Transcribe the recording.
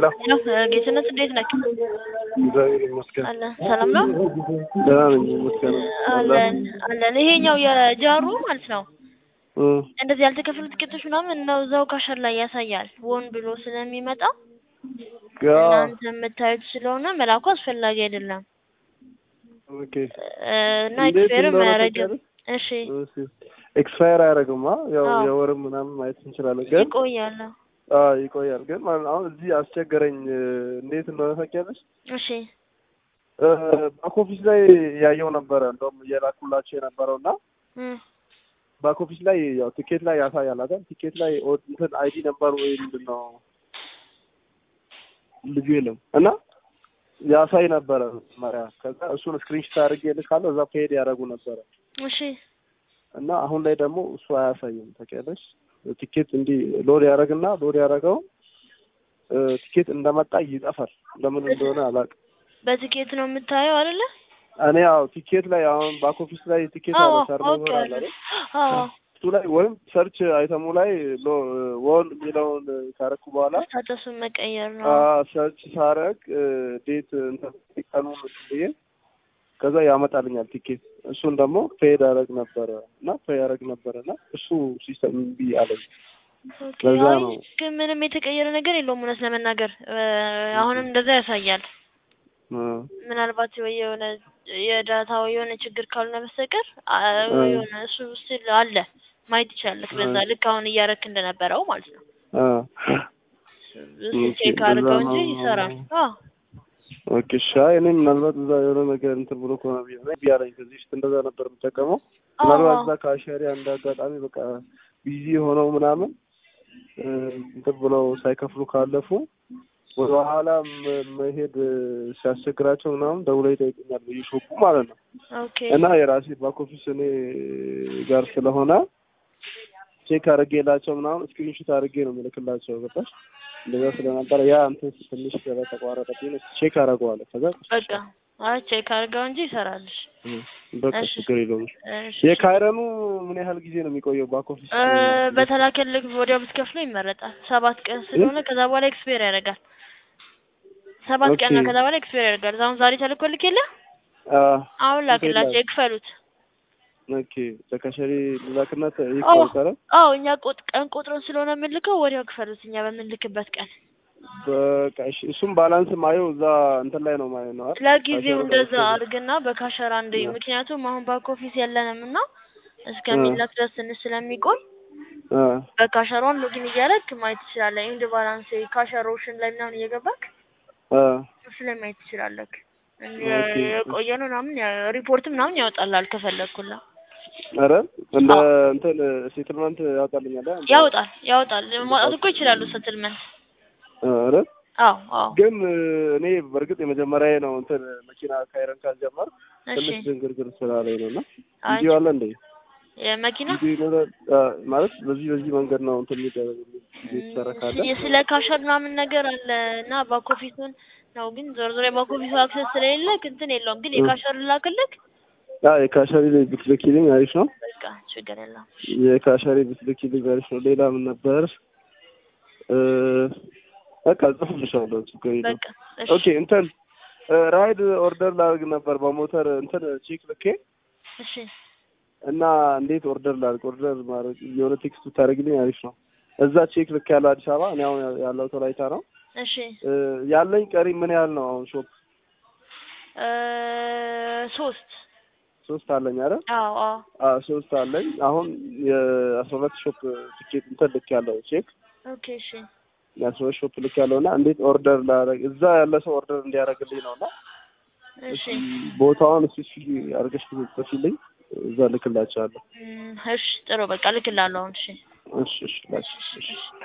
ሄሎ ጌትነት እንዴት ነህ? እግዚአብሔር ይመስገን አለ ሰላም ነው ደህና ነኝ ይመስገን አለን አለን። ይሄኛው የጃሩ ማለት ነው እ እንደዚህ ያልተከፈሉ ትኬቶች ምናምን ነው እዛው ካሸር ላይ ያሳያል። ወን ብሎ ስለሚመጣ ያ እናንተ የምታዩት ስለሆነ መላኩ አስፈላጊ አይደለም ኦኬ እ እና እንዴት ኤክስፔርም እንደሆነ አያረጅም። ታውቂያለሽ? እሺ እሺ ኤክስፓየር አያደርግማ ያው አዎ። የወርም ምናምን ማየት እንችላለን ግን ይቆያል። አዎ ይቆያል ግን ማለት አሁን እዚህ አስቸገረኝ እ እንዴት እንደሆነ ታውቂያለሽ እሺ እ ባክ ኦፊስ ላይ ያየው ነበረ እንደውም እየላኩላቸው የነበረው እና እ ባክ ኦፊስ ላይ ያው ቲኬት ላይ ያሳያል አይደል ቲኬት ላይ ኦ- እንትን አይዲ ነበር ወይ ምንድን ነው ልጁ የለም እና ያሳይ ነበረ መሪያ ከዛ እሱን ስክሪንሾት አድርጌ ልካለሁ እዛ ፔድ ያደረጉ ነበረ እሺ እና አሁን ላይ ደግሞ እሱ አያሳይም ታውቂያለሽ ቲኬት እንዲህ ሎድ ያደረግና ሎድ ያደረገው እ ቲኬት እንደመጣ ይጠፋል ለምን እንደሆነ አላውቅም በትኬት ነው የምታየው አይደለ? እኔ ያው ቲኬት ላይ አሁን ባክ ኦፊስ ላይ ቲኬት አዎ አለ ሰርቨር አለ አውቄዋለሁ። አይደል አዎ እሱ ላይ ወይም ሰርች አይተሙ ላይ ሎ ወል የሚለውን ካረኩ በኋላ ስታተሱን መቀየር ነው። ሰርች ሳረግ ዴት እንትን ቀኑን ብዬ ከዛ ያመጣልኛል ቲኬት እሱን ደግሞ ፔድ አረግ ነበረ እና ፔ ያረግ ነበረ እና እሱ ሲስተም እምቢ አለኝ ኦኬ፣ ለዛ አይ ነው። ግን ምንም የተቀየረ ነገር የለውም እውነት ለመናገር እ አሁንም እንደዛ ያሳያል። እ ምናልባት ወይ የሆነ የዳታ ወይ የሆነ ችግር ካልሆነ በስተቀር አ- እ የሆነ እሱ ስል አለ ማየት ይቻላል። በዛ እ ልክ አሁን እያረክ እንደነበረው ማለት ነው። እ እሱ ኦኬ ቼክ እንደዛ አድርገው እንጂ ነው። ይሰራል። አዎ ኦኬ እሺ አይ እኔ ምናልባት እዛ የሆነ ነገር እንትን ብሎ ከሆነ ብዬ ነው እምቢ አለኝ ከዚህ በፊት እንደዛ ነበር የምጠቀመው ምናልባት አዎ እዛ ከአሻሪ አንድ አጋጣሚ በቃ ቢዚ ሆነው ምናምን እ እንትን ብለው ሳይከፍሉ ካለፉ ወደ ኋላ መ- መሄድ እ ሲያስቸግራቸው ምናምን ደውለው ይጠይቁኛል በየሾፑ ማለት ነው ኦኬ እና የራሴ ባክ ኦፊስ እኔ ጋር ስለሆነ ቼክ አድርጌላቸው ምናምን ስክሪንሾት አድርጌ ነው የምልክላቸው ገባሽ እንደዛ ስለነበረ ያ እንትን ትንሽ ስለተቋረጠብኝ ቼክ አደርገዋለሁ ከዛ በቃ አይ ቼክ አድርገው እንጂ ይሰራልሽ። እ በቃ እሺ ችግር የለውም እሺ የካይረኑ ምን ያህል ጊዜ ነው የሚቆየው ባክ ኦፊስ እ በተላከልክ ወዲያው ብትከፍለው ይመረጣል። ሰባት ቀን ስለሆነ ከዛ በኋላ ኤክስፔር ያደርጋል። ሰባት ቀን ነው ኦኬ ከዛ በኋላ ኤክስፔር ያደርጋል። አሁን ዛሬ ተልኮልክ የለ አ አሁን ላክላቸው ይክፈሉት። ኦኬ ተካሸሪ ላክነት አዎ ይቆጠረ አዎ እኛ ቆጥ ቀን ቆጥረን ስለሆነ የምንልከው ወዲያው ክፈሉት እኛ በምንልክበት ቀን። በቃ እሺ እሱም ባላንስ ማየው እዛ እንትን ላይ ነው ማየው ነው አይደል ለጊዜው ካሸሩ ላይ እንደዛ እሱ አድርግና በካሸራ አንድ እ ምክንያቱም አሁን ባክ ኦፊስ የለንም እና እ እስከሚላክ ድረስ ትንሽ ስለሚቆይ እ በካሸሯን ሎጊን እያደረግ ማየት ትችላለህ። ኢንድ ባላንስ ካሸሮሽን ላይ ምናምን እየገባክ እ እሱ ላይ ማየት ትችላለህ። እንደ ኦኬ የቆየ ነው ምናምን ያ- ሪፖርት ምናምን ያወጣልሃል ከፈለግኩላ ኧረ እንደ አዎ እንትን ሴትልመንት ያወጣልኛል አ እንደ ያወጣል ያወጣል ማውጣት ባክ እኮ ይችላሉ ሰትልመንት ኧረ አዎ አዎ ግን እ እኔ በእርግጥ የመጀመሪያ ነው እንትን መኪና ካይረን ካልጀመር እሺ ትንሽ ድንግርግር ስላለኝ ነው እና አይ ቪዲዮ አለ እንዴ የመኪና ቪዲዮ ይኖራል አ ማለት በዚህ በዚህ መንገድ ነው እንትን የሚደረግ የተሰራ ካለ ስ- ስለ ካሸር ምናምን ነገር አለ እና ባክ ኦፊሱን ነው ግን ዞሮ ዞሮ የባክ ኦፊሱ አክሰስ ስለሌለ እንትን የለውም ግን እ የካሸር ላክልክ አ የካሸሪ ብትልኪልኝ አሪፍ ነው በቃ ችግር የለውም የካሸሪ ብትልኪልኝ አሪፍ ነው ሌላ ምን ነበር እ በቃ ጽፍልሻለሁ ችግር የለውም በቃ እሺ ኦኬ እንትን እ ራይድ ኦርደር ላድርግ ነበር በሞተር እንትን ቼክ ልኬ እሺ እና እንዴት ኦርደር ላድርግ ኦርደር ማድረግ የሆነ ቴክስት ብታደርግልኝ አሪፍ ነው እዛ ቼክ ልክ ያለው አዲስ አበባ እኔ አሁን ያለው ወላይታ ነው እሺ እ ያለኝ ቀሪ ምን ያህል ነው አሁን ሾፕ እ ሶስት ሶስት አለኝ አይደል አዎ አዎ አ ሶስት አለኝ አሁን የአስራ ሁለት ሾፕ ቲኬት እንትን ልክ ያለው ቼክ ኦኬ እሺ የአስራ ሁለት ሾፕ ልክ ያለው እና እንዴት ኦርደር ላደርግ እዛ ያለ ሰው ኦርደር እንዲያደርግልኝ ነው እና እሺ እስኪ ቦታውን እስኪ አድርገሽ ጽፊልኝ እዛ ልክላቸዋለሁ እም፣ እሺ ጥሩ በቃ ልክላለሁ አሁን እሺ እሺ እሺ ላኪ እሺ እሺ እሺ